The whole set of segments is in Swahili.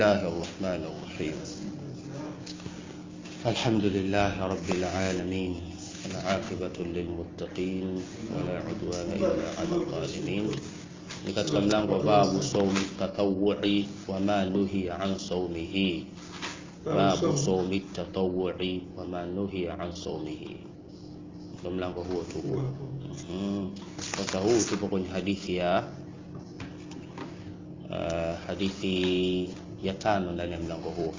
الله الرحمن الرحيم الحمد لله رب العالمين العاقبة للمتقين ولا عدوان إلا على الظالمين ni katika mlango wa babu saumi tatawui wama nuhiya an saumihi babu saumi tatawui wama nuhiya an saumihi ndo mlango huo tupo Mhm. sasa huu tupo kwenye hadithi ya uh, hadithi ya tano ndani ya mlango huo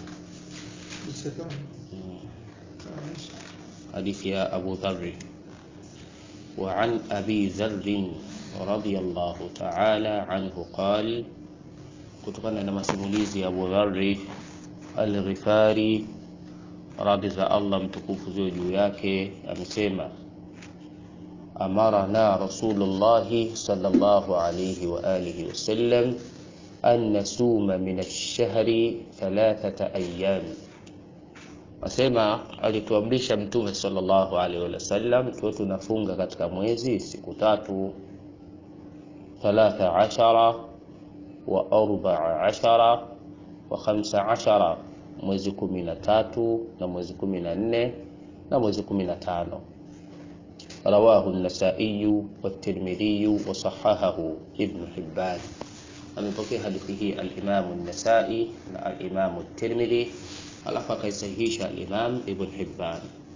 حديث يا أبو ذر وعن أبي ذر رضي الله تعالى عنه قال kutokana na masimulizi ya Abu Dharri Al-Ghifari radhi za Allah mtukufu ziwe juu yake amesema amarana Rasulullah sallallahu alayhi wa alihi wasallam an nasuma min ash-shahri thalathata ayyam Asema alituamrisha Mtume sallallahu alaihi wasallam tuwe tunafunga katika mwezi siku tatu, thalatha ashara wa arbaa ashara wa khamsa ashara, mwezi kumi na tatu na mwezi kumi na nne na mwezi kumi na tano. Rawahu an-Nasai wat-Tirmidhi wa sahahahu Ibn Hibban. Amepokea hadithi hii al-Imam an-Nasai na al-Imam at-Tirmidhi alafu akaisahihisha al-Imam Ibn Hibban.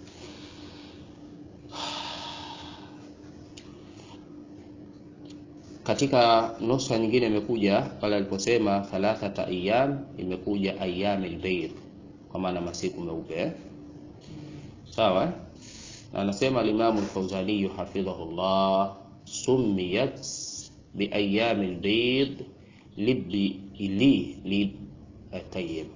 Katika nusa nyingine imekuja pale aliposema thalathata ayyam, imekuja ayyamil bayr, kwa maana masiku meupe eh? Sawa eh? na anasema al-Imam al-Fawzani hafidhahullah, sumiyat bi ayyamil bayd libi li li tayyib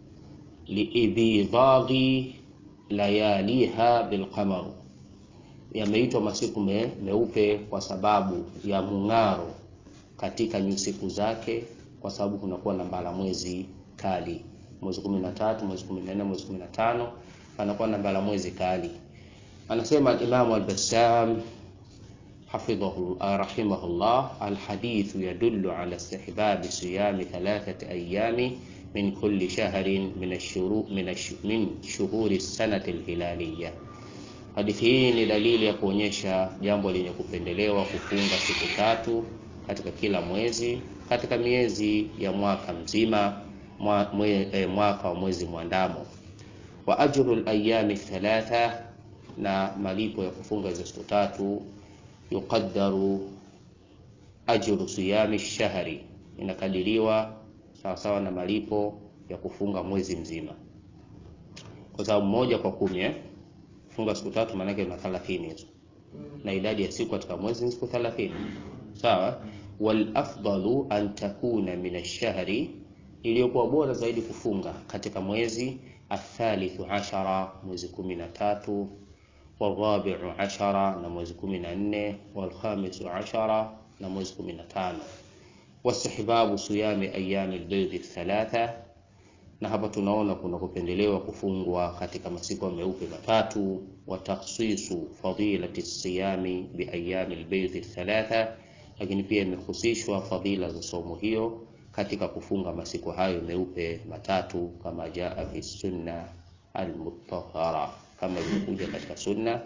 liibidhaghi layaliha bilqamar, yameitwa masiku me, meupe kwa sababu ya mung'aro katika nyusiku zake, kwa sababu kunakuwa na mbala mwezi kali, mwezi kumi na tatu, mwezi kumi na nne, mwezi kumi na tano panakuwa na mbala mwezi kali. Anasema Imamu Al-Bassam hafidhahu rahimahullah, alhadithu yadullu ala istihbabi siyami thalathati ayami min kulli shahrin min ashuru min ashu, min shuhuri sanati alhilaliya. Hadithi hii ni dalili ya kuonyesha jambo lenye kupendelewa kufunga siku tatu katika kila mwezi katika miezi ya mwaka mzima mwa, mwe, eh, mwaka wa mwezi mwandamo. Wa ajru alayami thalatha, na malipo ya kufunga hizo siku tatu yuqaddaru ajru siyami shahri, inakadiriwa sawasawa na malipo ya kufunga mwezi mzima, kwa sababu moja kwa kumi eh? funga siku tatu maanake na 30 hizo, na idadi ya siku katika mwezi ni siku 30 sawa. Wal afdalu an takuna min ash-shahri, iliyokuwa bora zaidi kufunga katika mwezi athalithu ashara, mwezi kumi na tatu, warabiu ashara, na mwezi kumi na nne, walkhamisu ashara, na mwezi kumi na tano wastihbabu siyami ayami albaydhi thalatha, na hapa tunaona kuna kupendelewa kufungwa katika masiku meupe matatu. Wa takhsisu fadilati siyami bi ayami albaydhi thalatha, lakini pia imehusishwa fadila za somo hiyo katika kufunga masiku hayo meupe matatu, kama jaa fi sunna almutahhara, kama ilivyokuja katika sunna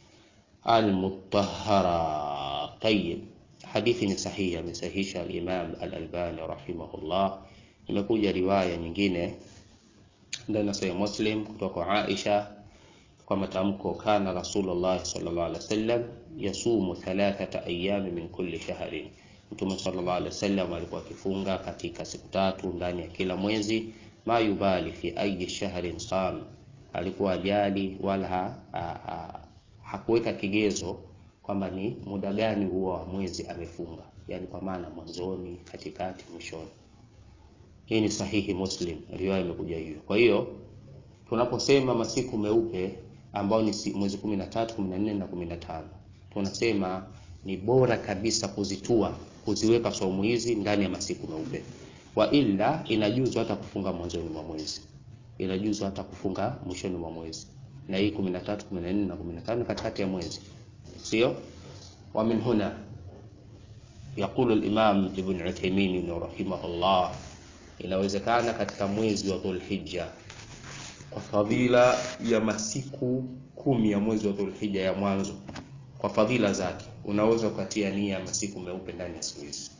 almutahhara. Tayyib. Hadithi ni sahihi, amesahihisha al-Imam al-Albani rahimahullah. Imekuja riwaya nyingine ndani ya Sahih Muslim kutoka kwa Aisha kwa matamko, kana Rasulullah sallallahu alaihi wasallam yasumu thalathata ayami min kulli shahrin, Mtume sallallahu alaihi wasallam alikuwa akifunga katika siku tatu ndani ya kila mwezi. Ma yubali fi ayi shahrin sam, alikuwa ajali wala ha, ha, ha, hakuweka kigezo kwamba ni muda gani huo wa mwezi amefunga, yani kwa maana mwanzoni, katikati, mwishoni. Hii ni sahihi Muslim, riwaya imekuja hivyo. Kwa hiyo tunaposema masiku meupe ambao ni mwezi 13, 14 na 15, tunasema ni bora kabisa kuzitua kuziweka saumu hizi ndani ya masiku meupe, wa illa inajuzu hata kufunga mwanzoni mwa mwezi, inajuzu hata kufunga mwishoni mwa mwezi, na hii 13, 14 na 15 katikati ya mwezi sio wa min huna yaqulu al-Imam Ibn Uthaymeen rahimahullah inawezekana katika mwezi wa Dhulhijja kwa fadhila ya masiku kumi ya mwezi wa Dhulhijja ya mwanzo, kwa fadhila zake unaweza ukatia nia ya masiku meupe ndani ya siku hizi.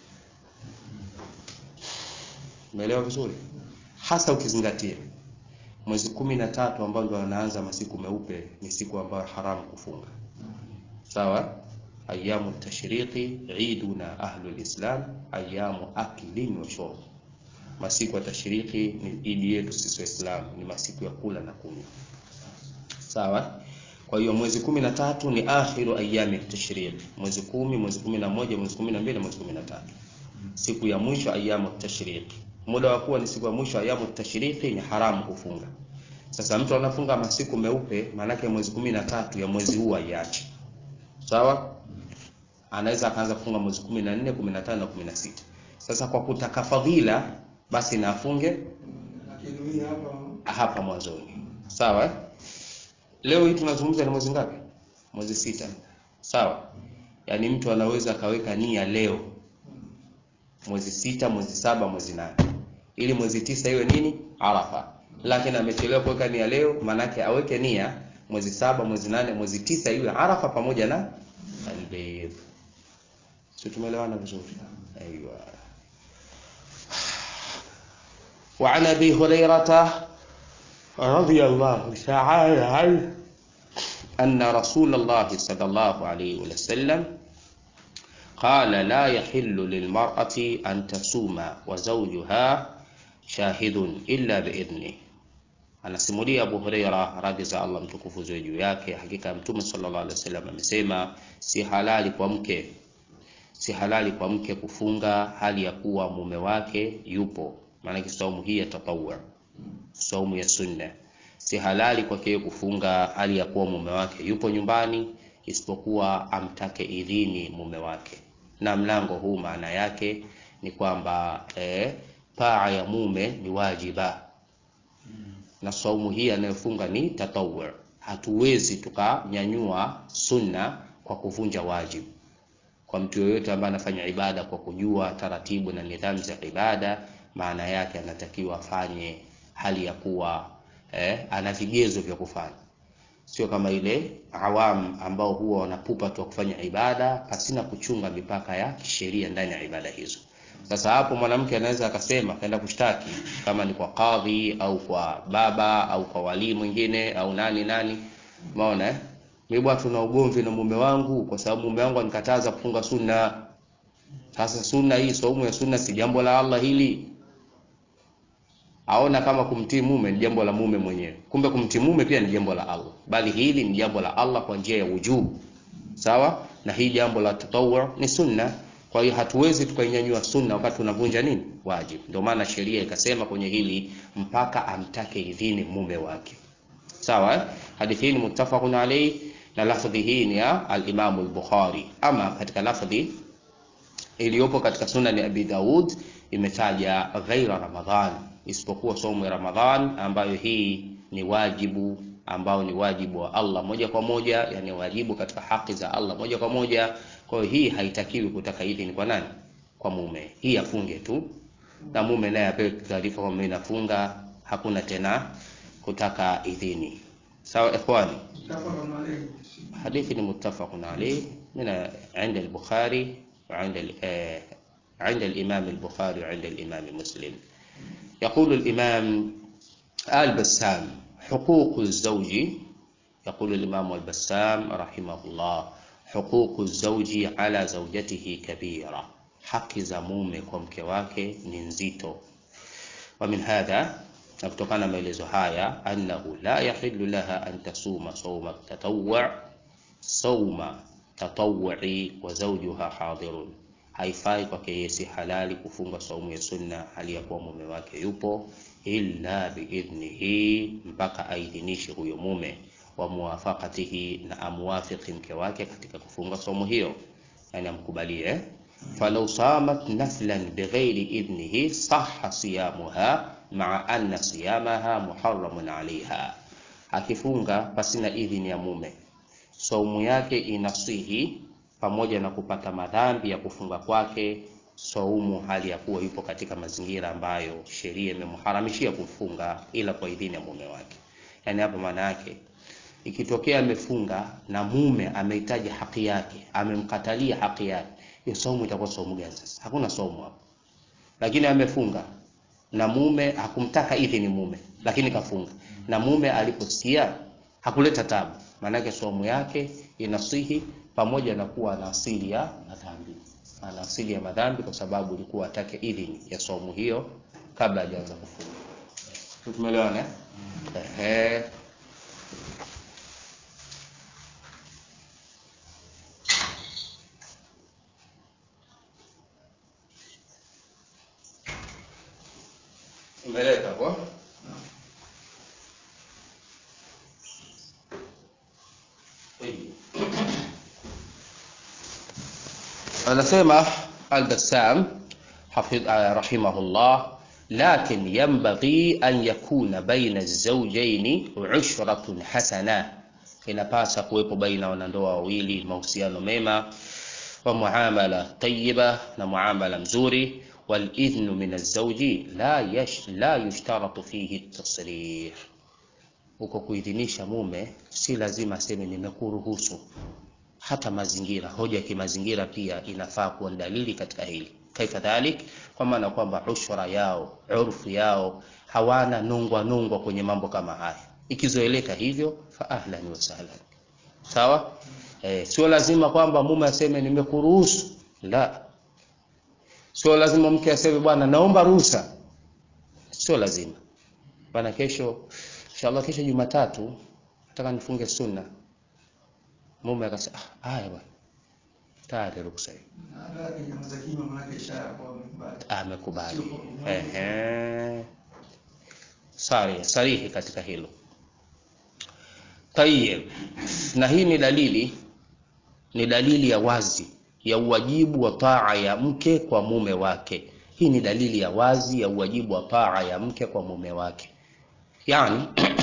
Umeelewa vizuri? Hasa ukizingatia mwezi kumi na tatu ambao ndio anaanza masiku meupe ni siku ambayo haramu kufunga. Sawa? Ayamu tashriqi iduna ahlul islam ayamu aklin wa shurb. Masiku ya tashriki ni idi yetu sisi Waislamu, ni masiku ya kula na kunywa. Sawa? Kwa hiyo mwezi kumi na tatu ni akhiru ayami tashriq, mwezi kumi, mwezi kumi na moja, mwezi kumi na mbili, mwezi kumi na tatu, siku ya mwisho ayamu tashriq. Muda wa kuwa ni siku ya mwisho ayamu tashriq ni haramu kufunga. Sasa mtu anafunga masiku meupe, maanake mwezi kumi na tatu ya mwezi huu aiache. Sawa? Anaweza akaanza kufunga mwezi kumi na nne, kumi na tano na kumi na sita. Sasa kwa kutaka fadhila, basi na afunge hapa mwanzoni. Sawa? eh? Leo hii tunazungumza ni mwezi ngapi? Mwezi sita. Sawa? Yaani mtu anaweza akaweka nia leo mwezi sita, mwezi saba, mwezi nane, ili mwezi tisa iwe nini? Arafa. Lakini amechelewa kuweka nia leo, maanake aweke nia mwezi saba, mwezi nane, mwezi tisa iwe Arafa pamoja na Albayt. Sio, tumeelewana vizuri? Aiwa. وعن ابي هريره رضي الله تعالى عنه ان رسول الله صلى الله عليه وسلم قال لا يحل للمراه ان تصوم وزوجها شاهد الا باذنه anasimulia Abu Huraira radhi za Allah mtukufu ziwe juu yake, hakika Mtume sallallahu alaihi wasallam amesema, si halali kwa mke si halali kwa mke kufunga hali ya kuwa mume wake yupo. Maanake saumu hii ya tatawwu, saumu ya sunna, si halali kwake yeye kufunga hali ya kuwa mume wake yupo nyumbani, isipokuwa amtake idhini mume wake. Na mlango huu maana yake ni kwamba eh, taa ya mume ni wajiba na saumu hii anayofunga ni tatawwu. Hatuwezi tukanyanyua sunna kwa kuvunja wajibu. Kwa mtu yoyote ambaye anafanya ibada kwa kujua taratibu na nidhamu za ibada, maana yake anatakiwa afanye hali ya kuwa eh, ana vigezo vya kufanya, sio kama ile awam ambao huwa wanapupa tu kufanya ibada pasina kuchunga mipaka ya kisheria ndani ya ibada hizo. Sasa hapo mwanamke anaweza akasema kaenda kushtaki kama ni kwa kadhi au kwa baba au kwa walii mwingine au nani nani, umeona eh? Mimi bwana, tuna ugomvi na mume wangu kwa sababu mume wangu anikataza kufunga sunna. Sasa sunna hii, saumu ya sunna si jambo la Allah hili? Aona kama kumtii mume ni jambo la mume mwenyewe, kumbe kumtii mume pia ni jambo la Allah, bali hili ni jambo la Allah kwa njia ya wujubu, sawa na hii jambo la tatawwu ni sunna. Kwa hiyo hatuwezi tukainyanyua sunna wakati tunavunja nini wajibu. Ndio maana sheria ikasema kwenye hili mpaka amtake idhini mume wake, sawa eh? Hadithi hii ni muttafaqun alayhi na lafdhi hii ni ya al-Imam al-Bukhari. Ama katika lafdhi iliyopo katika sunani Abi Daud imetaja ghaira Ramadhan, isipokuwa saumu ya Ramadhan ambayo hii ni wajibu ambao ni wajibu wa Allah moja kwa moja, yani wajibu katika haki za Allah moja kwa moja. Kwa hiyo hii haitakiwi kutaka idhini kwa nani? Kwa mume, hii afunge tu, na mume naye apewe taarifa kwamba mimi nafunga, hakuna tena kutaka idhini. Sawa ikhwani, hadithi ni muttafaqun alayh min inda al-Bukhari wa inda عند الإمام البخاري وعند الإمام مسلم يقول الإمام البسام حقوق الزوج يقول الإمام البسام رحمه الله حقوق الزوج على زوجته كبيرة haki za mume kwa mke wake ni nzito wa min hadha na kutokana na maelezo haya annahu la yahillu laha an tasuma sawma tatawwu sawma tatawwu'i wa zawjuha hadirun haifai kwake yeye si halali kufunga saumu ya sunna hali ya kuwa mume wake yupo illa biidhnihi mpaka aidhinishe huyo mume wa muwafaqatihi na amwafiki mke wake katika kufunga saumu hiyo yani amkubalie falau samat naflan bighairi idhnihi sahha siyamuha maa anna siyamaha muharramun alaiha akifunga pasina idhini ya mume saumu yake inasihi pamoja na kupata madhambi ya kufunga kwake saumu hali ya kuwa yupo katika mazingira ambayo sheria imemharamishia kufunga ila kwa idhini ya mume wake. Yaani hapa maana yake ikitokea amefunga na mume amehitaji haki yake, amemkatalia haki yake, hiyo saumu itakuwa saumu gani sasa? Hakuna saumu hapo. Lakini amefunga na mume hakumtaka idhini mume, lakini kafunga na mume aliposikia hakuleta tabu, maana yake saumu yake inasihi pamoja na kuwa ana asili ya madhambi, ana asili ya madhambi kwa sababu ilikuwa atake idhini ya saumu hiyo kabla hajaanza kufunga. Tumeelewana eh? Ehe. Umeleta hapo? Anasema Al-Bassam hafidh rahimahullah lakin yanbaghi an yakuna baina az-zawjayn ushratun hasana, inapasa kuwepo baina wanandoa wawili mahusiano mema wa muamala tayyiba na muamala mzuri والإذن من الزوج لا يش لا يشترط فيه التصريح huko kuidhinisha mume si lazima aseme nimekuruhusu. Hata mazingira, hoja ya kimazingira pia inafaa kuwa dalili katika hili. Kaifa dhalik, kwa maana kwamba ushra yao, urfu yao hawana nungwa nungwa kwenye mambo kama haya. Ikizoeleka hivyo, fa ahlan wa sahlan, sawa. Eh, sio lazima kwamba mume aseme nimekuruhusu, la Sio lazima mke aseme bwana, naomba ruhusa. Sio lazima bwana, kesho inshallah, kesho Jumatatu nataka nifunge sunna. Mume akasema ah, haya bwana, tayari ruhusa hiyo, amekubali. Ehe, sari sarihi katika hilo. Tayeb, na hii ni dalili, ni dalili ya wazi ya uwajibu wa taa ya mke kwa mume wake. Hii ni dalili ya wazi ya uwajibu wa taa ya mke kwa mume wake. Yaani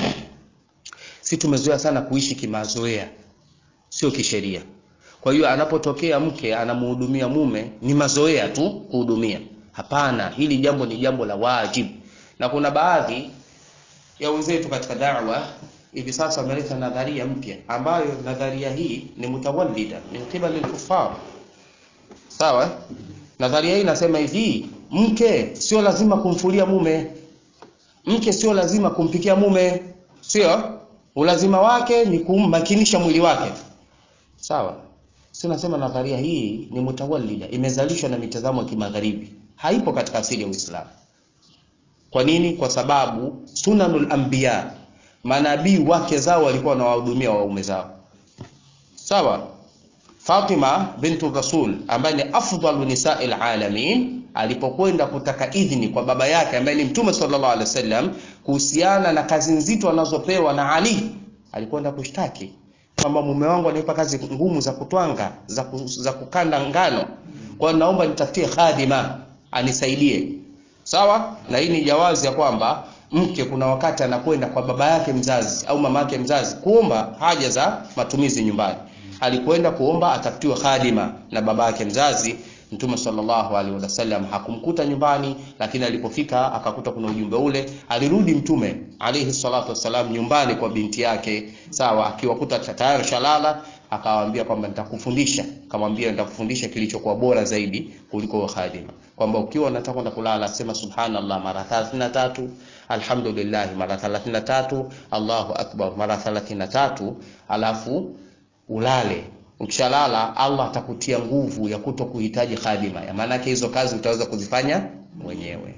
si tumezoea sana kuishi kimazoea, sio kisheria. Kwa hiyo anapotokea mke anamhudumia mume ni mazoea tu kuhudumia. Hapana, hili jambo ni jambo la wajibu, na kuna baadhi ya wenzetu katika da'wa hivi sasa wameleta nadharia mpya, ambayo nadharia hii ni mutawallida min qibali al-kuffar Sawa, nadharia hii inasema hivi, mke sio lazima kumfulia mume, mke sio lazima kumpikia mume, sio ulazima wake ni kummakinisha mwili wake. Sawa, si nasema nadharia hii ni mutawallida, imezalishwa na mitazamo ya kimagharibi, haipo katika asili ya Uislamu. Kwa nini? Kwa sababu sunanul anbiya, manabii wake zao walikuwa wanawahudumia waume zao. Sawa. Fatima bintu Rasul ambaye ni afdalu nisai alamin alipokwenda kutaka idhini kwa baba yake ambaye ni Mtume sallallahu alaihi wasallam kuhusiana na kazi nzito anazopewa na Ali, alikwenda kushtaki kwamba mume wangu ananipa kazi ngumu za kutwanga za, ku, za kukanda ngano, kwa hiyo naomba nitafutie khadima anisaidie. Sawa, na hii ni jawazi ya kwamba mke kuna wakati anakwenda kwa baba yake mzazi au mama yake mzazi kuomba haja za matumizi nyumbani alikwenda kuomba atafutiwe khadima na baba yake mzazi. Mtume sallallahu alaihi wasallam hakumkuta nyumbani, lakini alipofika akakuta kuna ujumbe ule. Alirudi Mtume alaihi salatu wasallam nyumbani kwa binti yake, sawa, akiwakuta tayari shalala, akawaambia kwamba nitakufundisha, akamwambia nitakufundisha kilichokuwa bora zaidi kuliko khadima, kwamba ukiwa unataka kwenda kulala sema subhanallah mara 33 alhamdulillah mara 33 Allahu akbar mara 33 alafu ulale. Ukishalala Allah atakutia nguvu ya kuto kuhitaji khadima, ya maana yake hizo kazi utaweza kuzifanya mwenyewe.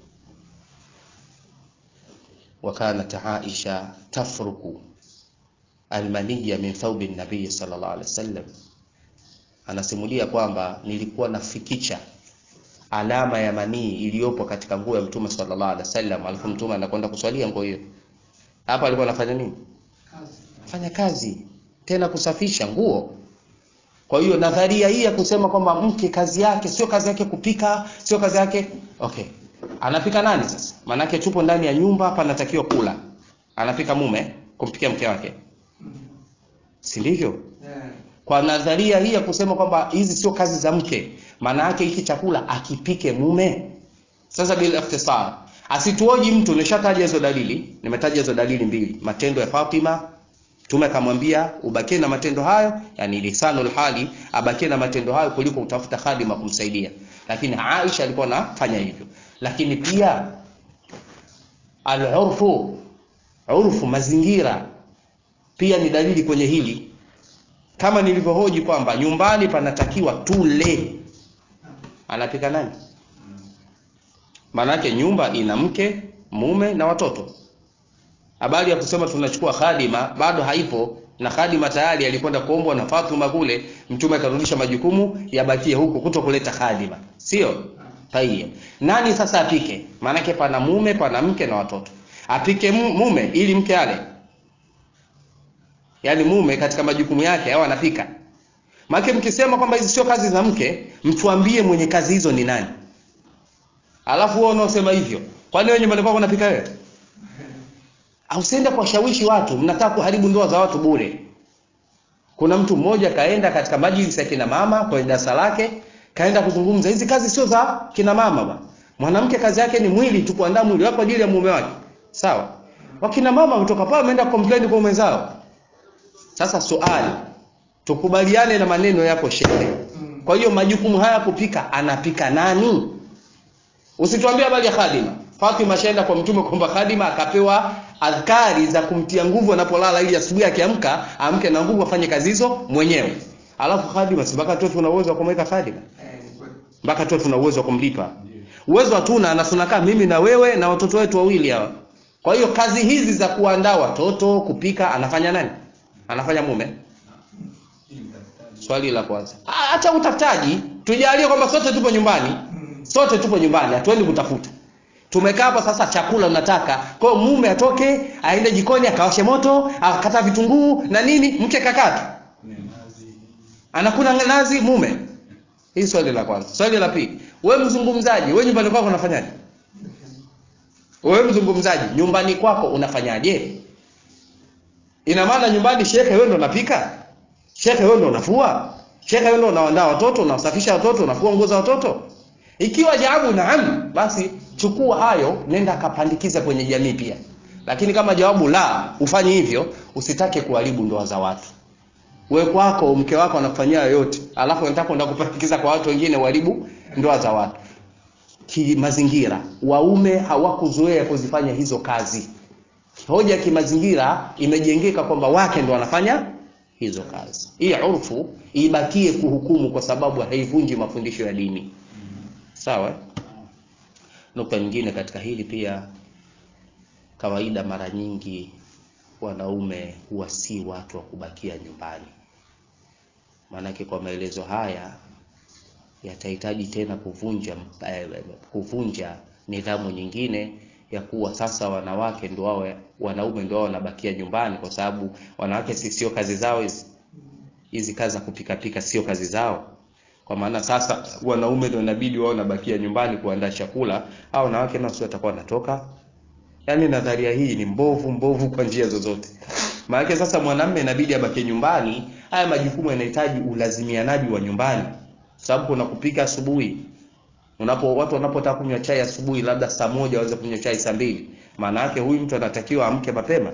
wa kanat Aisha tafruku almaniya min thawbi nabii sallallahu alaihi wasallam, anasimulia kwamba nilikuwa nafikicha alama ya manii iliyopo katika nguo ya mtume sallallahu alaihi wasallam, alafu mtume anakwenda kuswalia nguo hiyo. Hapa alikuwa anafanya nini? Fanya kazi tena kusafisha nguo. Kwa hiyo nadharia hii ya kusema kwamba mke kazi yake sio kazi yake kupika, sio kazi yake okay, anapika nani sasa? Maanake tupo ndani ya nyumba hapa, anatakiwa kula, anapika mume kumpikia mke wake, si ndivyo? Kwa nadharia hii ya kusema kwamba hizi sio kazi za mke, maana yake hiki chakula akipike mume sasa bila ikhtisar asituoji mtu nishataja hizo dalili nimetaja hizo dalili mbili matendo ya Fatima Mtume akamwambia ubakie na matendo hayo, yani lisanul hali, abakie na matendo hayo kuliko utafuta khadima kumsaidia. Lakini Aisha alikuwa anafanya hivyo. Lakini pia al-urfu, urfu, mazingira pia ni dalili kwenye hili, kama nilivyohoji kwamba nyumbani panatakiwa tule. Anapika nani? Maanake nyumba ina mke, mume na watoto habari ya kusema tunachukua khadima bado haipo na khadima tayari alikwenda kuombwa na Fatuma kule mtume akarudisha majukumu yabakie huku kuto kuleta khadima sio tayeb nani sasa apike maanake pana mume pana mke na watoto apike mume ili mke ale yaani mume katika majukumu yake au anapika maana mkisema kwamba hizi sio kazi za mke mtuambie mwenye kazi hizo ni nani alafu wewe unaosema hivyo kwani wewe nyumbani kwako unapika wewe Usiende kuwashawishi watu, mnataka kuharibu ndoa za watu bure. Kuna mtu mmoja kaenda katika majlisi ya kina mama kwenye darasa lake, kaenda kuzungumza hizi kazi sio za kina mama ba. Mwanamke kazi yake ni mwili tu, kuandaa mwili wako ajili ya mume wake. Sawa? Wakina mama kutoka pale wameenda complain kwa mwenzao. Sasa swali, tukubaliane na maneno yako shehe. Kwa hiyo majukumu haya kupika anapika nani? Usituambie habari ya khadima. Fatima shaenda kwa mtume kwamba khadima akapewa adhkari za kumtia nguvu anapolala ili asubuhi akiamka amke na nguvu afanye kazi hizo mwenyewe. Alafu khadima si mpaka tu tuna uwezo wa kumweka khadima. Mpaka tu tuna uwezo wa kumlipa. Uwezo hatuna na tunakaa mimi na wewe na watoto wetu wawili hawa. Kwa hiyo kazi hizi za kuandaa watoto, kupika anafanya nani? Anafanya mume. Swali la kwanza. Acha utafutaji. Tujalie kwamba sote tupo nyumbani. Sote tupo nyumbani, hatuendi kutafuta tumekaa hapa sasa, chakula unataka. Kwa hiyo mume atoke aende jikoni akawashe moto akakata vitunguu na nini, mke kakata anakuna nazi mume. Hii swali la kwanza. Swali la pili, wewe mzungumzaji, wewe nyumbani kwako unafanyaje? Wewe mzungumzaji, nyumbani kwako unafanyaje? Ina maana nyumbani shekhe wewe ndo unapika? Shekhe wewe ndo unafua? Shekhe wewe ndo unaandaa watoto, unasafisha watoto, unafua nguo za watoto? Ikiwa jawabu naam, basi chukua hayo, nenda akapandikiza kwenye jamii pia. Lakini kama jawabu la, ufanye hivyo, usitake kuharibu ndoa za watu. Wewe kwako mke wako anakufanyia yote, alafu unataka kwenda kupandikiza kwa watu wengine uharibu ndoa za watu. Kimazingira, waume hawakuzoea kuzifanya hizo kazi. Hoja kimazingira imejengeka kwamba wake ndo wanafanya hizo kazi. Hii urfu ibakie kuhukumu kwa sababu haivunji mafundisho ya dini. Sawa? Nukta nyingine katika hili pia, kawaida mara nyingi wanaume huwa si watu wa kubakia nyumbani. Maanake kwa maelezo haya yatahitaji tena kuvunja eh, kuvunja nidhamu nyingine ya kuwa sasa wanawake ndio wao wanaume ndio wao wanabakia nyumbani, kwa sababu wanawake si sio kazi zao hizi hizi kazi za kupika pika sio kazi zao kwa maana sasa wanaume ndio inabidi wao wanabakia nyumbani kuandaa chakula au wanawake nao sio watakuwa wanatoka. Yaani nadharia hii ni mbovu mbovu kwa njia zozote. Maana sasa mwanamume inabidi abakie nyumbani, haya majukumu yanahitaji ulazimianaji wa nyumbani. Sababu kuna kupika asubuhi. Unapo watu wanapotaka kunywa chai asubuhi labda saa moja waanze kunywa chai saa mbili. Maana yake huyu mtu anatakiwa amke mapema.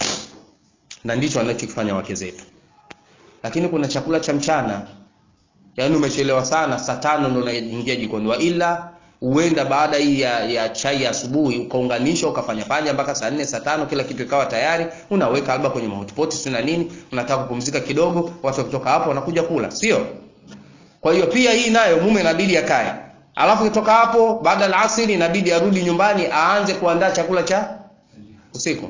Na ndicho wanachokifanya wake zetu. Lakini kuna chakula cha mchana yaani umechelewa sana, saa tano ndo unaingia jikoni, wa ila uenda baada hii ya, ya chai ya asubuhi ukaunganisha ukafanya fanya mpaka saa nne saa tano kila kitu ikawa tayari, unaweka labda kwenye mahotpoti si na nini, unataka kupumzika kidogo, watu wakitoka hapo wanakuja kula, sio? Kwa hiyo pia hii nayo mume inabidi akae, alafu kutoka hapo baada ya asiri inabidi arudi nyumbani aanze kuandaa chakula cha usiku.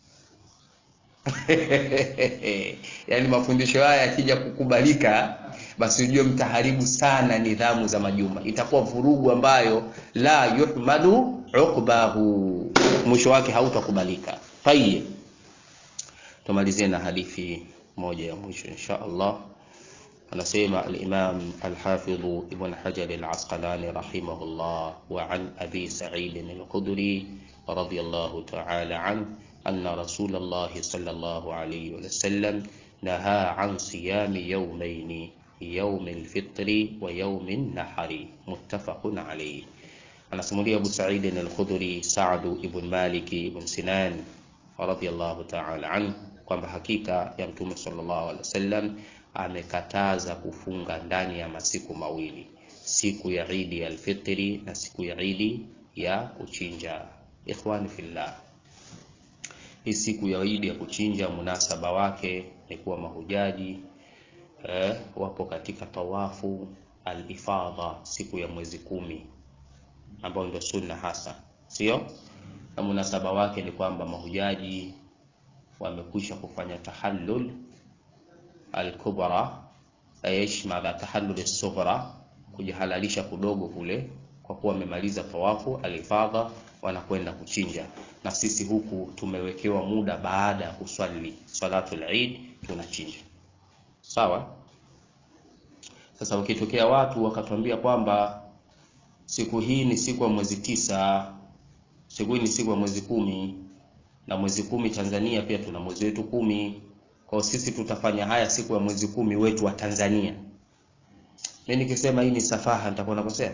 Yaani mafundisho haya yakija kukubalika basi ujue mtaharibu sana nidhamu za majumba, itakuwa vurugu ambayo la yuhmadu uqbahu, mwisho wake hautakubalika. Tayeb, tumalizie na hadithi moja ya mwisho insha Allah. Anasema al-Imam al-Hafidh Ibn Hajar al-Asqalani rahimahullah wa an Abi Sa'id al-Khudri radiyallahu ta'ala an anna Rasulullah sallallahu alayhi wa sallam naha an siyami yawmayni yaumi lfitri wa yaumi nahari, muttafaqun alayhi. Anasimulia Abu Sa'id al-Khudri Sa'd ibn Malik ibn Sinan radhiyallahu ta'ala anhu kwamba hakika ya Mtume sallallahu alaihi wasallam amekataza kufunga ndani ya masiku mawili, siku ya Idi al-Fitri na siku ya Idi ya kuchinja. Ikhwani fillah, hii siku ya Idi ya kuchinja munasaba wake ni kuwa mahujaji eh, wapo katika tawafu al-ifadha siku ya mwezi kumi ambayo ndio sunna hasa, sio? Na munasaba wake ni kwamba mahujaji wamekwisha kufanya tahallul al-kubra, ayashmala tahallul as-sughra, kujihalalisha kudogo kule, kwa kuwa wamemaliza tawafu al-ifadha, wanakwenda kuchinja. Na sisi huku tumewekewa muda baada ya kuswali salatul Eid tunachinja, sawa. Sasa ukitokea watu wakatuambia kwamba siku hii ni siku ya mwezi tisa, siku hii ni siku ya mwezi kumi, na mwezi kumi Tanzania pia tuna mwezi wetu kumi. Kwa sisi tutafanya haya siku ya mwezi kumi wetu wa Tanzania. Mimi nikisema hii ni safaha nitakuwa nakosea?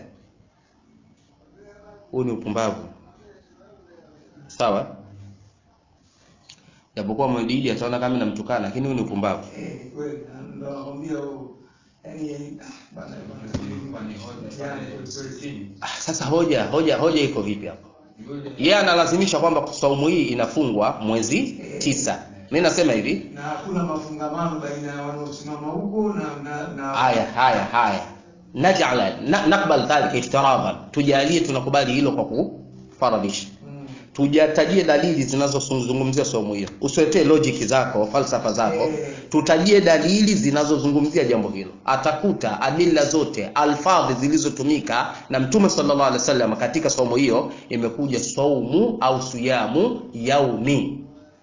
Huu ni upumbavu, sawa. Japokuwa Mwididi ataona kama namtukana, lakini huu ni upumbavu. Ah, sasa hoja hoja hoja iko vipi hapo? Yeye analazimisha kwamba saumu hii inafungwa mwezi tisa. Mimi nasema hivi, na hakuna mafungamano baina ya wanaosimama huko na na na haya haya haya, najala na, nakbal dhalika iftiradan, tujalie tunakubali hilo kwa kufaradisha Mm. tujatajie dalili zinazozungumzia somo hiyo, usiletee logic zako falsafa zako, Eh. tutajie dalili zinazozungumzia jambo hilo. Atakuta adila zote alfadhi zilizotumika na Mtume sallallahu alaihi wasallam katika somo hiyo imekuja saumu au siyamu yaumi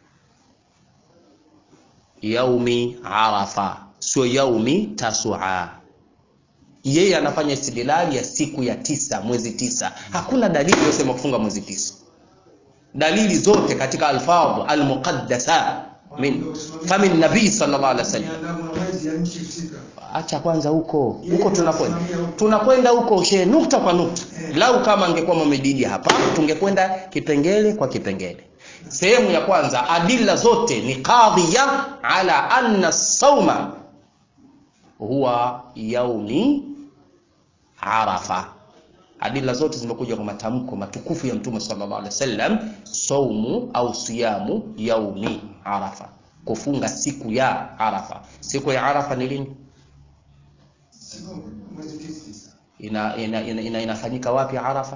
yaumi Arafa, sio yaumi Tasua. Yeye anafanya istidlali ya siku ya tisa, mwezi tisa. Hakuna dalili inayosema kufunga mwezi tisa dalili zote katika alfadh almuqaddasa min famin nabii sallallahu alaihi wasallam. Miandamo na mwezi ya nchi husika. Acha kwanza huko huko, tunakwenda tunakwenda huko she nukta kwa nukta. Lau kama angekuwa Mohamed hapa, tungekwenda kipengele kwa kipengele. Sehemu ya kwanza, adilla zote ni qadhiya ala anna sauma huwa yaumi Arafa. Adila zote zimekuja kwa matamko matukufu ya Mtume sallallahu alaihi wasallam, saumu au siyamu yaumi Arafa, kufunga siku ya Arafa. Siku ya Arafa ni lini? Siku mwezi tisa. Ina, ina, ina, ina, inafanyika wapi Arafa?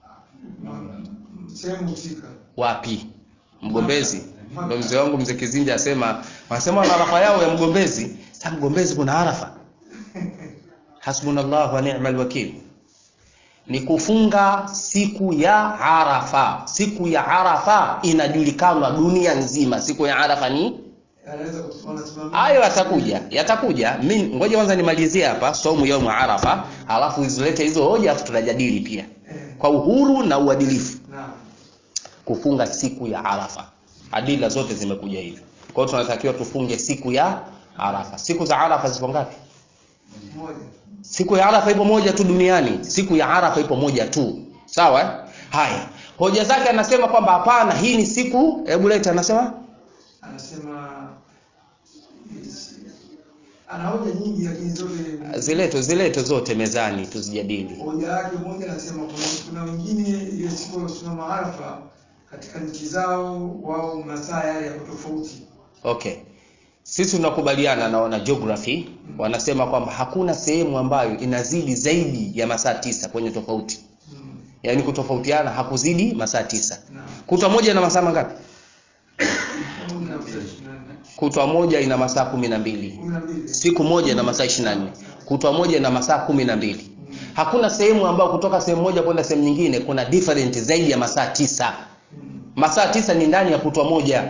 Sehemu husika. Wapi? Mgombezi. Ndio mzee wangu mzee Kizinja asema, wanasema wana Arafa yao ya Mgombezi. Sasa Mgombezi kuna Arafa? Hasbunallahu wa ni'mal wakil. Ni kufunga siku ya Arafa. Siku ya Arafa inajulikana dunia nzima. Siku ya Arafa ni Anaweza kusimama simama. hayo yatakuja, yatakuja. Mimi ngoja kwanza nimalizie hapa saumu yaumu Arafa, alafu izilete hizo hoja, alafu tutajadili pia Eh, kwa uhuru na uadilifu naam. kufunga siku ya Arafa. Adila zote zimekuja hivyo. Kwa hiyo tunatakiwa tufunge siku ya Arafa. Siku za Arafa zipo ngapi? Moja. Siku ya Arafa ipo moja tu duniani. Siku ya Arafa ipo moja tu. Sawa? eh? Haya. Hoja zake anasema kwamba hapana, hii ni siku, hebu leta anasema Anasema yes. ana hoja nyingi lakini zote zileto zileto zote mezani tuzijadili. hoja yake moja anasema kuna, kuna wengine ile siku wasimama Arafa katika nchi zao wao masaa yale yako tofauti. Okay. Sisi tunakubaliana na wana geography wanasema kwamba hakuna sehemu ambayo inazidi zaidi ya masaa tisa kwenye tofauti. Mm. Yaani kutofautiana hakuzidi masaa tisa. Naam. Kutwa moja ina masaa mangapi? Kumi na mbili, ishirini na nne. Kutwa moja ina masaa kumi na mbili. Kumi na mbili. Siku moja ina masaa ishirini na nne. Kutwa moja ina masaa kumi na mbili. Hakuna sehemu ambayo kutoka sehemu moja kwenda sehemu nyingine kuna different zaidi ya masaa tisa. Mm. Masaa tisa ni ndani ya kutwa moja.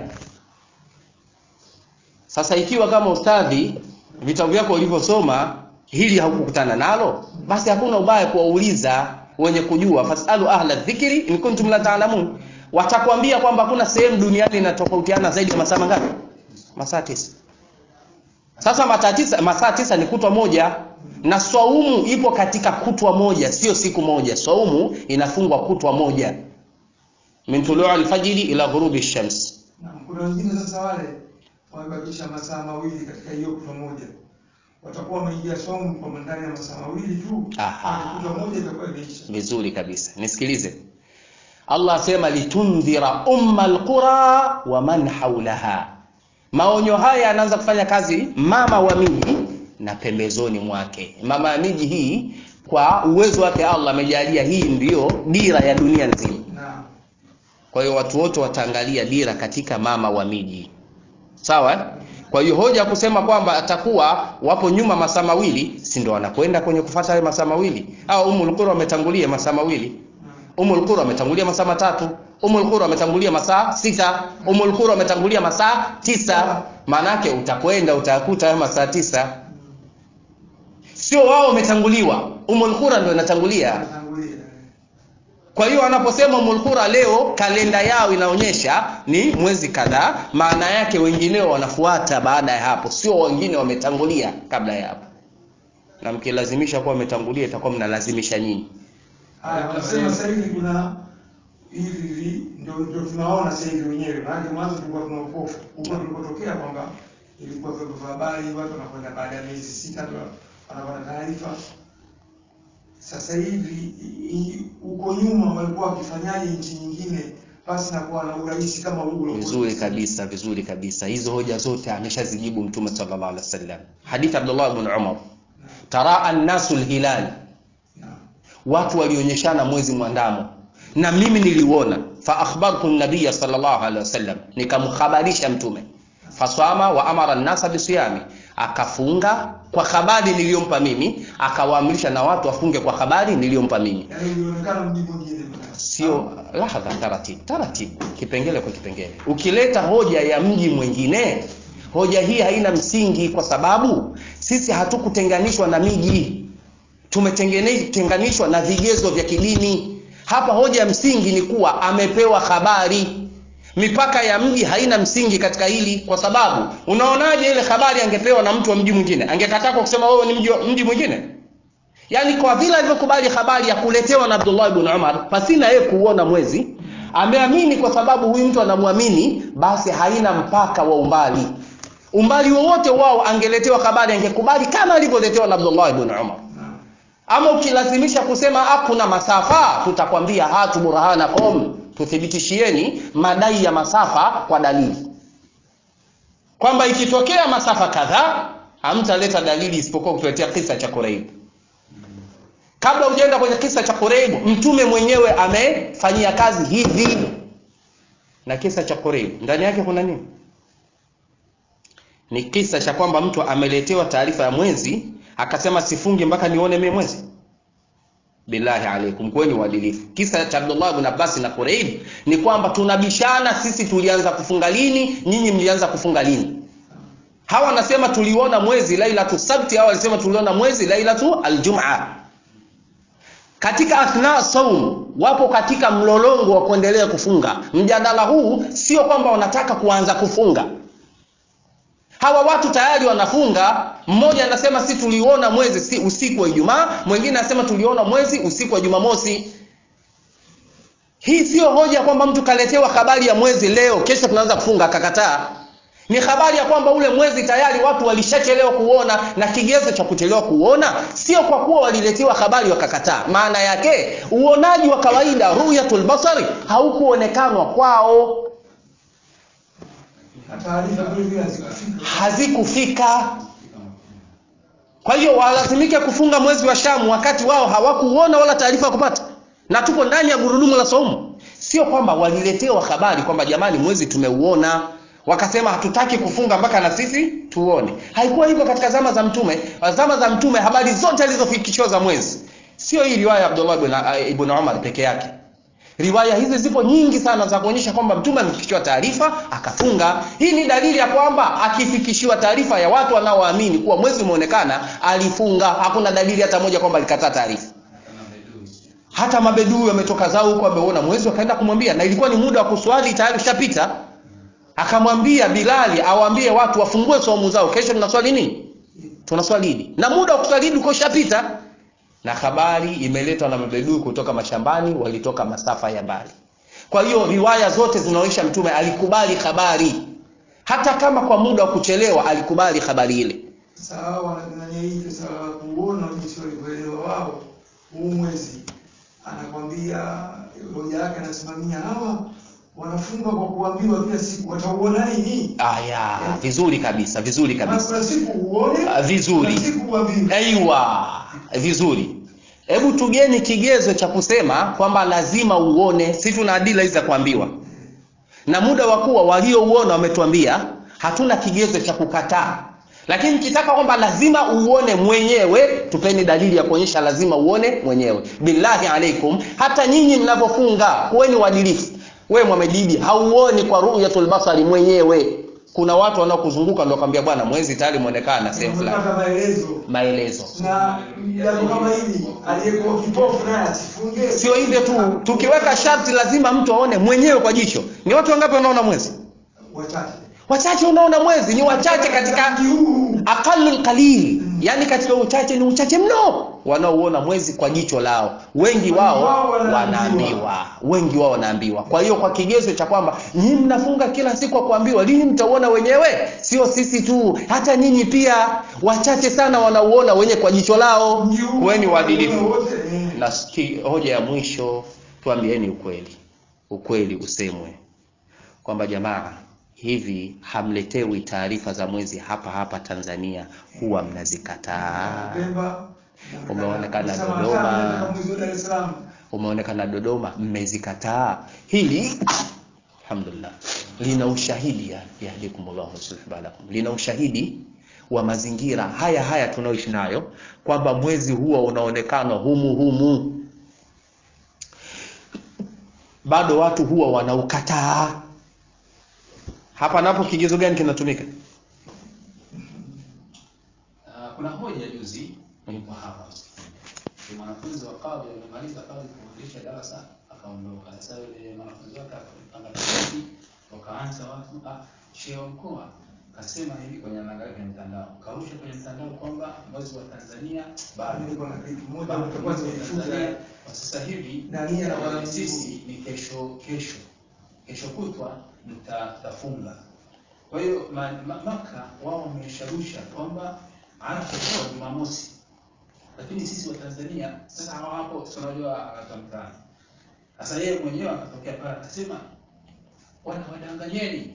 Sasa ikiwa kama ustadhi vitabu vyako ulivyosoma hili haukukutana nalo, basi hakuna ubaya kuwauliza wenye kujua, fasalu ahla dhikri in kuntum la taalamun. Watakwambia kwamba hakuna sehemu duniani inatofautiana zaidi ya masaa mangapi? Masaa tisa. Sasa masaa tisa, masaa tisa ni kutwa moja na swaumu ipo katika kutwa moja, sio siku moja. Swaumu inafungwa kutwa moja, min tuluu alfajiri ila ghurubi shams. Na kuna wengine sasa wale wamebakisha masaa mawili katika hiyo kutwa moja, watakuwa wameingia saumu kwa ndani ya masaa mawili tu, Aha. kutwa moja itakuwa imeisha. Vizuri kabisa, nisikilize. Allah asema litundhira umma alqura wa man haulaha. Maonyo haya yanaanza kufanya kazi mama wa miji na pembezoni mwake. Mama ya miji hii, kwa uwezo wake Allah amejalia hii ndiyo dira ya dunia nzima. Na Kwa hiyo watu wote wataangalia dira katika mama wa miji, sawa eh? Kwa hiyo hoja ya kusema kwamba atakuwa wapo nyuma masaa mawili, si ndio wanakwenda kwenye kufuata yale masaa mawili? Au Ummul Qura wametangulia masaa mawili, Ummul Qura wametangulia masaa matatu, Ummul Qura wametangulia masaa sita, Ummul Qura wametangulia masaa tisa. Maana yake utakwenda utakuta hayo masaa tisa, sio wao wametanguliwa. Ummul Qura ndio inatangulia. Tangulia. Kwa hiyo wanaposema Ummul Qura leo kalenda yao inaonyesha ni mwezi kadhaa, maana yake wengineo wanafuata baada ya hapo, sio wengine wametangulia kabla ya hapo. Na mkilazimisha kuwa wametangulia, itakuwa mnalazimisha nyinyi. Haya, wanasema sasa hivi kuna hivi hivi ndio ndio tunaona sasa hivi wenyewe. Maana mwanzo tulikuwa tuna upofu. Huko tulikotokea kwamba ilikuwa vyombo vya habari watu wanakwenda baada ya miezi sita ndio wanapata taarifa. Sasa hivi i- i- huko nyuma walikuwa wakifanyaje nchi nyingine basi na kuwa na urahisi kama huu uliokuwa. Vizuri kabisa, vizuri kabisa. Hizo hoja zote ameshazijibu Mtume sallallahu alaihi wasallam. Hadithi Abdullah ibn Umar, taraa an-nasu al-hilal, Na- watu walionyeshana mwezi mwandamo na mimi niliuona fa akhbartu nabiya sallallahu alaihi wasallam nikamhabarisha mtume faswama wa amara nnasa bisiyami akafunga kwa habari niliyompa mimi akawaamrisha na watu wafunge kwa habari niliyompa mimi Yaani ulionekana mji mwingine. sio lahadha taratibu taratibu kipengele kwa kipengele ukileta hoja ya mji mwingine hoja hii haina msingi kwa sababu sisi hatukutenganishwa na miji tumetenganishwa na vigezo vya kidini hapa hoja ya msingi ni kuwa amepewa habari mipaka ya mji haina msingi katika hili kwa sababu unaonaje ile habari angepewa na mtu wa mji mwingine angekataa kwa kusema wewe ni mji, wa- mji mwingine yaani kwa vile alivyokubali habari ya kuletewa na Abdullah ibn Umar pasina yeye kuuona mwezi ameamini kwa sababu huyu mtu anamwamini basi haina mpaka wa umbali umbali wowote wao angeletewa habari angekubali kama alivyoletewa na Abdullah ibn Umar Na- ama ukilazimisha kusema hakuna masafa tutakwambia hatu burhanakum tuthibitishieni madai ya masafa kwa dalili kwamba ikitokea masafa kadhaa hamtaleta dalili isipokuwa kutuletea kisa cha Quraib kabla hujaenda kwenye kisa cha Quraib mtume mwenyewe amefanyia kazi hivi na kisa cha Quraib ndani yake kuna nini ni kisa cha kwamba mtu ameletewa taarifa ya mwezi akasema sifungi mpaka nione mimi mwezi billahi alaikum kweni uadilifu kisa cha Abdullah ibn Abbas na Quraib ni kwamba tunabishana sisi tulianza kufunga lini nyinyi mlianza kufunga lini hawa wanasema tuliona mwezi lailatu sabti hawa walisema tuliona mwezi lailatu aljumaa katika athna saum wapo katika mlolongo wa kuendelea kufunga mjadala huu sio kwamba wanataka kuanza kufunga hawa watu tayari wanafunga mmoja anasema si tuliona mwezi si usiku wa ijumaa mwingine anasema tuliona mwezi usiku wa jumamosi hii sio hoja kwamba mtu kaletewa habari ya mwezi leo kesho tunaanza kufunga akakataa ni habari ya kwamba ule mwezi tayari watu walishachelewa kuona na kigezo cha kuchelewa kuona sio kwa kuwa waliletewa habari wakakataa maana yake uonaji wa kawaida ruyatul basari haukuonekanwa kwao na taarifa vile vile hazikufika. hazikufika kwa hiyo walazimike kufunga mwezi wa shamu wakati wao hawakuona wala taarifa ya kupata na tupo ndani ya gurudumu la saumu sio kwamba waliletewa habari kwamba jamani mwezi tumeuona wakasema hatutaki kufunga mpaka na sisi tuone haikuwa hivyo katika zama za mtume zama za mtume habari zote alizofikishiwa za mwezi sio hii riwaya ya abdullah ibn, ibn umar peke yake riwaya hizi zipo nyingi sana za kuonyesha kwamba mtume amefikishiwa taarifa akafunga hii ni dalili ya kwamba akifikishiwa taarifa ya watu wanaoamini kuwa mwezi umeonekana alifunga hakuna dalili hata moja kwamba alikataa taarifa hata mabedui wametoka zao huko wameona mwezi wakaenda kumwambia na ilikuwa ni muda wa kuswali tayari ushapita akamwambia bilali awaambie watu wafungue saumu zao kesho tunaswali nini tunaswali idi na muda wa kuswali idi ukoshapita na habari imeletwa na mabedui kutoka mashambani walitoka masafa ya mbali kwa hiyo riwaya zote zinaonyesha mtume alikubali habari hata kama kwa muda wa kuchelewa alikubali habari ile Sasa hao wanadanganya hii sasa kuona jinsi walivyoelewa wao huu mwezi, anakwambia hoja yake anasimamia hawa wanafunga kwa kuambiwa kila siku, watauona nini? aya vizuri kabisa vizuri Maana kabisa kuna siku uone, Ah, vizuri. kuna siku uambiwe. aiwa vizuri hebu tugeni kigezo cha kusema kwamba lazima uone si tuna adila hizi za kuambiwa na muda wa kuwa waliouona wametuambia hatuna kigezo cha kukataa lakini kitaka kwamba lazima uone mwenyewe tupeni dalili ya kuonyesha lazima uone mwenyewe billahi alaikum hata nyinyi mnavyofunga kuweni uadilifu we mwamedibi hauoni kwa ruyatul basari mwenyewe kuna watu wanaokuzunguka ndio kwambia bwana mwezi tayari mwonekana sehemu fulani Unapata maelezo maelezo na jambo kama hili, aliyekuwa kipofu naye asifunge. sio hivyo tu tukiweka sharti lazima mtu aone mwenyewe kwa jicho ni watu wangapi wanaona mwezi wachache wachache unaona mwezi ni wachache katika Mji huu aqalul qalil yani katika uchache ni uchache mno wanaouona mwezi kwa jicho lao wengi wao Wao wanaambiwa. wanaambiwa wengi wao wanaambiwa kwa hiyo kwa kigezo cha kwamba nyinyi mnafunga kila siku kwa kuambiwa lini mtauona wenyewe sio sisi tu hata nyinyi pia wachache sana wanauona wenye kwa jicho lao mji huu kuweni waadilifu wote eh. na ski- hoja ya mwisho tuambieni ukweli ukweli usemwe kwamba jamaa hivi hamletewi taarifa za mwezi hapa hapa tanzania huwa mnazikataa Pemba Umeonekana Kusema Dodoma. sana katika mwezi wa Dar es Salaam umeonekana dodoma mmezikataa hili alhamdulillah lina ushahidi ya- yahdikumullahu subhanakum lina ushahidi wa mazingira haya haya tunaoishi nayo kwamba mwezi huwa unaonekana humu humu bado watu huwa wanaukataa hapa napo kigezo gani kinatumika Ah, kuna hoja juzi nilikuwa hapa ni mwanafunzi wa kadhi alimaliza kadhi kufundisha darasa akaondoka sasa yule mwanafunzi wake akapanga tofauti wakaanza watu ah shehe wa mkoa kasema hivi kwenye anaangalia kwenye mtandao karusha kwenye mtandao kwamba mwezi wa Tanzania bado nilikuwa na kitu moja bado utakuwa mwezi wa nimefuta Tanzania kwa sasa hivi Nani anakuwa na eh, mjibu? sisi ni kesho kesho kesho kutwa mta- mtafunga kwa hiyo ma, ma, Maka wao wamesharusha kwamba Arafa kwa Jumamosi, lakini sisi wa Tanzania sasa hawa hapo si unajua anatamkana. Sasa yeye mwenyewe akatokea pale akasema wana wadanganyeni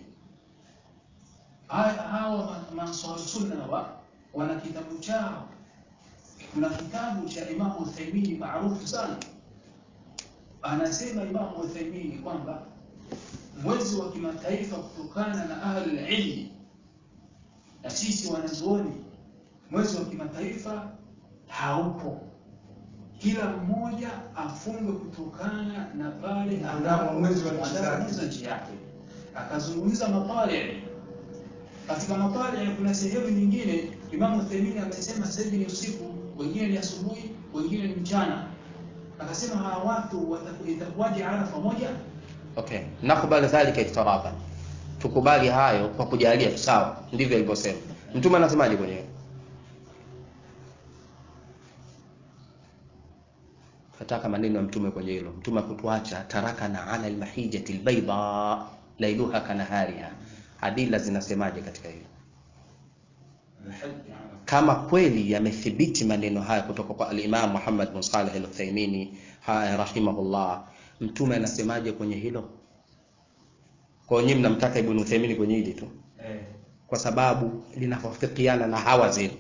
Haya- hawa ma- Mansur Sunna wa wana kitabu chao. Kuna kitabu cha Imamu Uthaymeen maarufu sana, anasema Imamu Uthaymeen kwamba mwezi wa kimataifa kutokana na ahli ilmi na sisi wanazuoni, mwezi wa kimataifa haupo. Kila mmoja afunge kutokana na pale Mwanadamu mwezi wa nchi zake. anapoanza nchi yake. Akazungumza mapale katika mapale, kuna sehemu nyingine Imamu Uthaymeen amesema sasa hivi ni usiku, wengine ni asubuhi, wengine ni mchana. Akasema hawa watu wataku- itakuwaje Arafa moja? okay nakubali dhalika iftiraban tukubali hayo kwa kujalia tu sawa ndivyo alivyosema mtume anasemaje kwenyewe fataka maneno ya mtume kwenye hilo mtume akutuacha tarakana ala almahijati albayda lailuha kanahariha adila zinasemaje katika hilo kama kweli yamethibiti maneno haya kutoka kwa al-Imam Muhammad bin Salih al-Uthaymeen haya rahimahullah mtume anasemaje kwenye hilo kwa nyinyi mnamtaka Ibn Uthaymeen kwenye hili tu Eh. kwa sababu linawafikiana na hawa zenu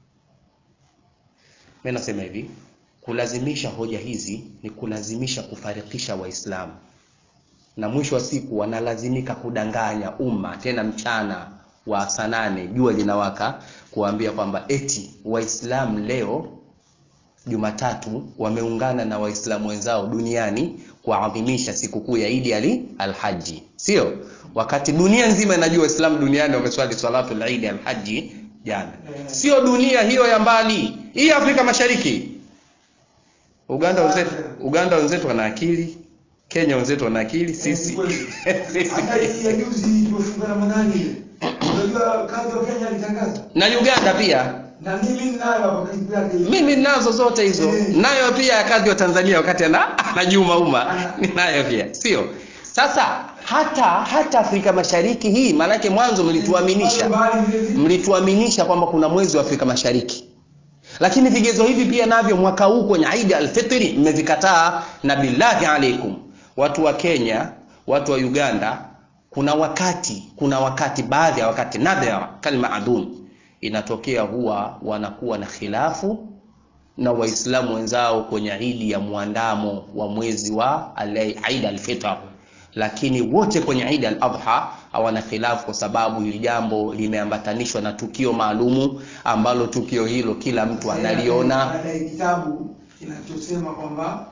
mimi nasema hivi kulazimisha hoja hizi ni kulazimisha kufarikisha waislamu na mwisho wa siku wanalazimika kudanganya umma tena mchana wa saa nane jua linawaka kuambia kwamba eti waislamu leo Jumatatu wameungana na waislamu wenzao duniani kuadhimisha sikukuu ya Idi ali alhaji sio wakati dunia nzima inajua waislamu duniani wameswali salatu al-Eid alhaji jana sio dunia hiyo ya mbali hii Afrika Mashariki Uganda wenzetu Uganda wenzetu wana akili Kenya wenzetu wana akili sisi hata hii ya juzi tumefunga siku ya Ramadhani ile. Unajua kazi wa Kenya alitangaza. na Uganda pia Na mimi ninayo hapa karibu yake. mimi ninazo zote hizo Eh. nayo pia ya kadhi wa Tanzania wakati ana anajuma umma ninayo pia sio sasa hata hata Afrika Mashariki hii maanake mwanzo mlituaminisha Bali vile vile. mlituaminisha kwamba kuna mwezi wa Afrika Mashariki lakini vigezo hivi pia navyo mwaka huu kwenye Eid al-Fitri mmevikataa na billahi alaikum watu wa Kenya watu wa Uganda kuna wakati kuna wakati baadhi ya wakati nadhara kalma adun inatokea huwa wanakuwa na khilafu na waislamu wenzao kwenye idi ya muandamo wa mwezi wa al- Eid al-Fitr lakini wote kwenye Eid al-Adha hawana khilafu kwa sababu hili jambo limeambatanishwa na tukio maalumu ambalo tukio hilo kila mtu analiona Baada ya kitabu kinachosema kwamba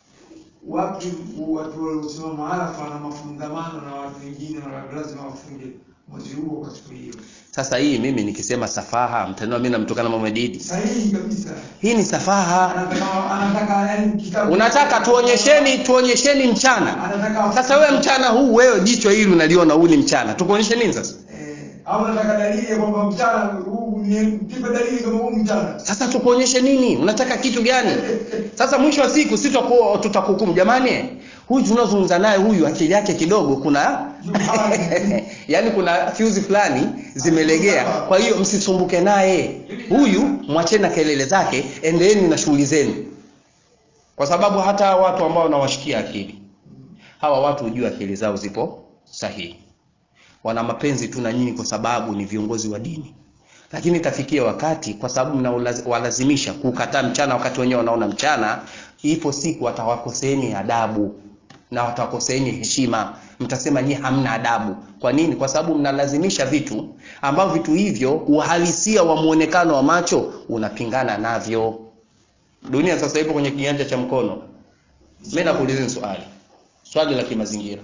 watu watu waliosimama Arafa na mafungamano na watu wengine na lazima wafunge mwezi huo kwa siku hiyo. sasa hii mimi nikisema safaha mtaniona mimi namtokana Mohamed Idi Sahihi kabisa. hii ni safaha Anataka anataka yani kitabu unataka tuonyesheni tuonyesheni mchana anataka sasa wewe mchana huu wewe jicho hili unaliona huu ni mchana tukuonyeshe nini sasa eh, au anataka dalili ya kwamba mchana huu ni tipe dalili kama huu mchana. sasa tukuonyeshe nini unataka kitu gani sasa mwisho wa siku si tutaku- tutakuhukumu jamani huyu tunaozungumza naye huyu akili yake kidogo kuna yaani kuna fuse fulani zimelegea kwa hiyo msisumbuke naye huyu mwacheni na kelele zake endeeni na shughuli zenu kwa sababu hata watu ambao wanawashikia akili hawa watu hujua akili zao zipo sahihi wana mapenzi tu na nyinyi kwa sababu ni viongozi wa dini lakini itafikia wakati kwa sababu mnawalazimisha kukataa mchana wakati wenyewe wanaona mchana ipo siku watawakoseeni adabu na watawakoseeni heshima mtasema nyie hamna adabu kwa nini kwa sababu mnalazimisha vitu ambavyo vitu hivyo uhalisia wa muonekano wa macho unapingana navyo dunia sasa ipo kwenye kiganja cha mkono mimi nakuulizeni swali swali la kimazingira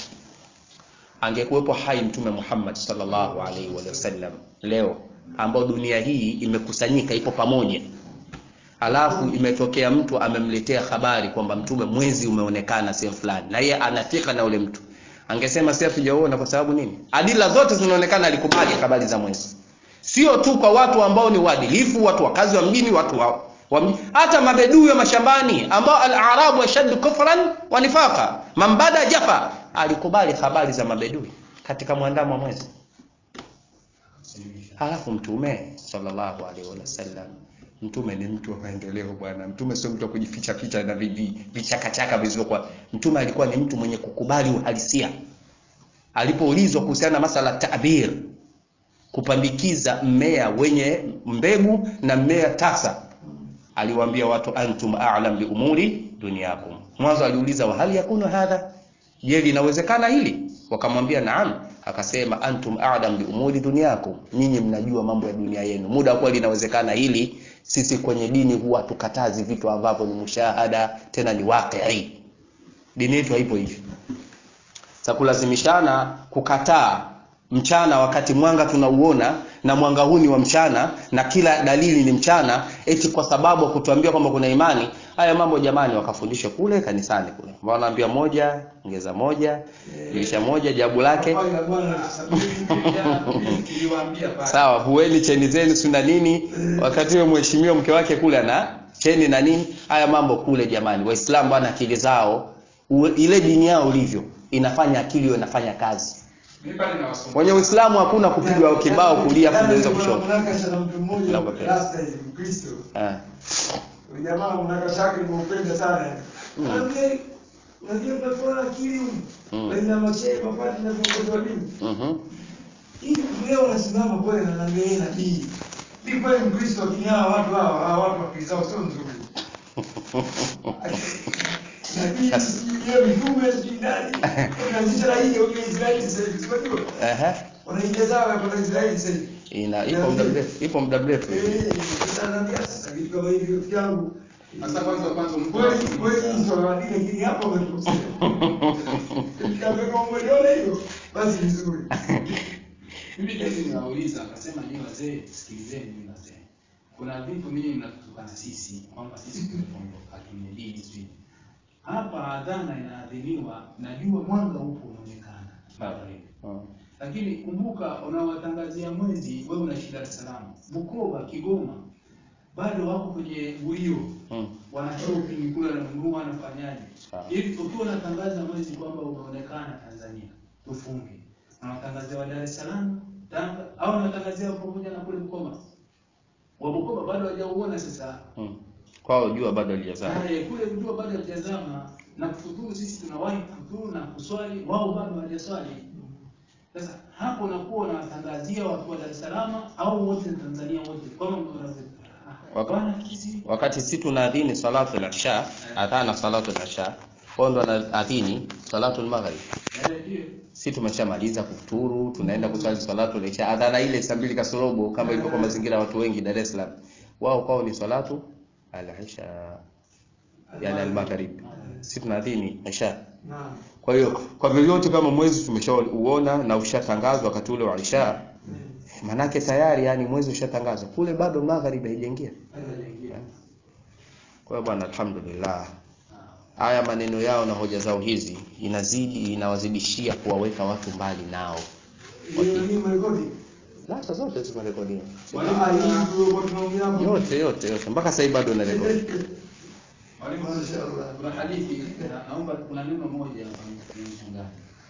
angekuwepo hai mtume Muhammad sallallahu alaihi wasallam leo ambao dunia hii imekusanyika ipo pamoja alafu imetokea mtu amemletea habari kwamba mtume mwezi umeonekana sehemu fulani na yeye anafika na ule mtu angesema si hatujaona kwa sababu nini adila zote zinaonekana alikubali habari za mwezi sio tu kwa watu ambao ni waadilifu watu wakazi wa mjini watu wa, wa mji- hata mabedui wa mashambani ambao al-arabu ashaddu kufran wa nifaqa mambada jafa alikubali habari za mabedui katika mwandamo wa mwezi halafu mtume sallallahu alaihi wasallam mtume ni mtu wa maendeleo bwana mtume sio mtu wa kujificha ficha na vivi vichakachaka vilivyokuwa mtume alikuwa ni mtu mwenye kukubali uhalisia alipoulizwa kuhusiana na masala tabir kupandikiza mmea wenye mbegu na mmea tasa aliwaambia watu antum a'lam bi umuri dunyakum mwanzo aliuliza wa hali yakunu hadha je linawezekana hili wakamwambia naam akasema antum a'lam bi umuri dunyakum nyinyi mnajua mambo ya dunia yenu muda kwa linawezekana hili sisi kwenye dini huwa tukatazi vitu ambavyo ni mushahada tena ni waqi dini yetu haipo hivyo za kulazimishana kukataa mchana wakati mwanga tunauona na mwanga huu ni wa mchana na kila dalili ni mchana eti kwa sababu ya kutuambia kwamba kuna imani haya mambo jamani wakafundishwa kule kanisani kule ambao wanaambia moja ongeza moja dirisha moja jabu lake Pale na bwana alisabiri. Niliwaambia pale. sawa vueni cheni zenu si na nini wakati huyo mheshimiwa mke wake kule ana cheni na nini haya mambo kule jamani waislamu bwana akili zao u- ile dini yao ilivyo inafanya akili hiyo inafanya kazi Mimi pale nawasumbua. kwenye uislamu hakuna kupigwa kibao kulia Jana kugeuza nilikuwa kushoto mnakasha na mtu mmoja Naomba pesa. rasta hivi Mkristo. Eh. Yule jamaa mnakasha yake nimeupenda sana. Mm. Anambia unajua tunakuwa na akili huko. Mm. Baina ya mashehe mapati na viongozi wa dini. Mhm. Hivi leo wanasimama kweli na naambia yeye nabii. Mimi kweli Mkristo lakini hawa watu hawa hawa watu akili zao sio nzuri. Nabii sio mitume sio nani. Wanaanzisha raia huko Israeli sasa hivi. Unajua? Ehe. Wanaingia zao ya kwenda Israeli sasa hivi. ina ipo muda mrefu ipo muda mrefu Eh, sasa naambia sasa vitu kama hivi rafiki yangu. Sasa kwanza kwanza mtu Kweli kweli hizo wadini lakini hapa wametukosea. Kama kama umeona hiyo basi vizuri. Mimi juzi niwauliza akasema nyinyi wazee sikilizeni nyinyi wazee. Kuna vitu ninyi mnatutukana sisi kwamba sisi tumeondoka kwenye dini sisi. Hapa adhana inaadhiniwa najua mwanga upo unaonekana. Mm. lakini kumbuka unawatangazia mwezi wewe unaishi Dar es Salaam Bukoba Kigoma bado wako kwenye guio Mm. wana shopping kule wananunua wanafanyaje Sawa. ili ukiwa unatangaza mwezi kwamba umeonekana Tanzania tufunge unawatangazia wa Dar es Salaam Tanga au unawatangazia pamoja na kule Bukoba wa Bukoba bado hawajauona sasa Mm. Kwao jua bado halijazama. Eh, kule jua bado hajazama na kufuturu sisi tunawahi kufuturu na kuswali wao bado hawajaswali sasa hapo unakuwa unawatangazia watu wa Dar es Salaam au wote Tanzania wote kama unavyo- Waka- Bwana sisi Wakati si tunaadhini salatu al-isha, adhana salatu al-isha, wao ndo wanaadhini salatu al-maghrib. eh, ndio Si tumeshamaliza kufuturu, tunaenda kuswali salatu al-isha. Adhana ile saa mbili kasorobo kama ilivyo kwa mazingira ya watu wengi Dar es Salaam. Wao kwao ni salatu al-isha, yani al-maghrib. Si tunaadhini isha. Naam. Kwa hiyo kwa vyovyote kama mwezi tumeshauona na ushatangazwa wakati ule wa isha, Mm. manake tayari yani mwezi ushatangazwa. Kule bado magharibi haijaingia. hajaingia. Kwa hiyo bwana, alhamdulillah, haya maneno yao na hoja zao hizi inazidi inawazidishia kuwaweka watu mbali nao. Hiyo ni marekodi. Data zote zimerekodiwa, Mwalimu, hii tulikuwa tunaongea hapo. yote yote yote, mpaka sasa hivi bado inarekodi. Mwalimu, Mashaallah. kuna hadithi na- naomba kuna neno moja hapa nishangae.